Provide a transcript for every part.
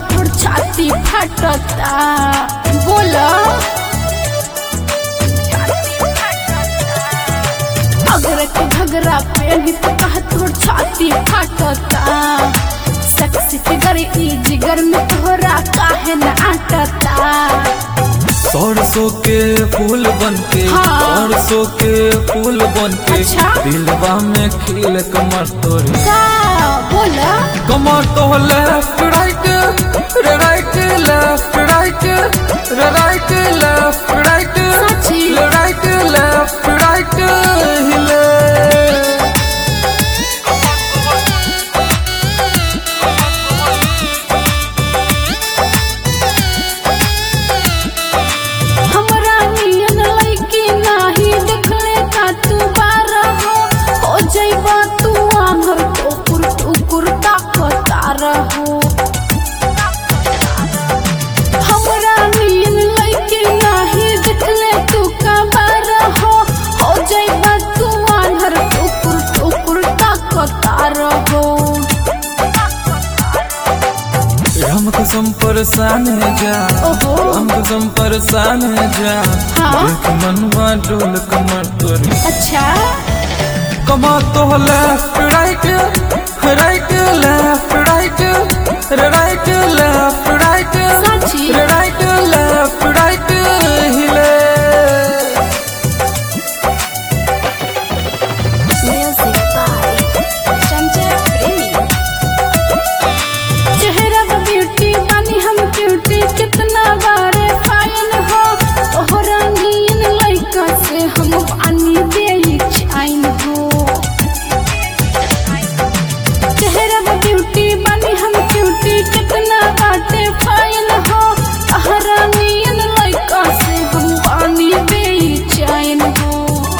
तोर छाती फटता बोला अगर के घगरा पेनी तो कह तोर छाती फटता सेक्सी फिगर ई जिगर में तोहरा काहे न आटता सरसों के फूल बन के हाँ। सरसों के फूल बन के अच्छा। दिलवा में खिल कमर तोरी का बोला कमर तो लेफ्ट राइट रे राइट लेफ्ट राइट रे राइट लेफ्ट राइट सच्ची? राइट लेफ्ट राइट हिले हमरा नियन लइकी नाही देखले का तू बारा हो हो जइबा तू आंधर टोकुर टुकुर ताकता रहो हमरा नियन लइकी नाही देखले तू का बारा हो हो जइबा तू आंधर टोकुर टुकुर ताकता रहो हम कसम परेशान है जा ओहो। हम कसम परेशान है जा हाँ। देख मनवा डोल कमर तोरी अच्छा कमर तो left right right left right right left right सच्ची? राइट लेफ्ट राइट हिले Music by Sanjay Premi. चेहरा पे ब्यूटी बानी हम क्यूटी कितना बारे फाइन हो तोहरा नीन लइका से हम पानी दे चाइन हो चेहरा पे ब्यूटी बानी हम क्यूटी कितना बाटे फाइन हो तोहरा नीन लइका से हम पानी दे चाइन हो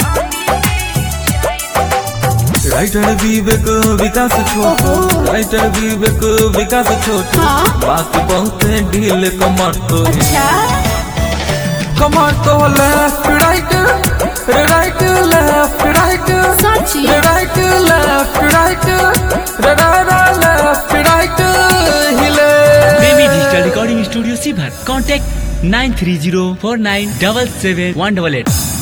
राइटर विवेक विकास छोटू ओहो। राइटर विवेक विकास छोटू हाँ। बात बहुत है ढील कमर तोरी अच्छा कमर तो left right right left right सच्ची? Right left right left right हिले बेबी डिजिटल रिकॉर्डिंग स्टूडियो सीभर contact nine three zero four nine double seven one double at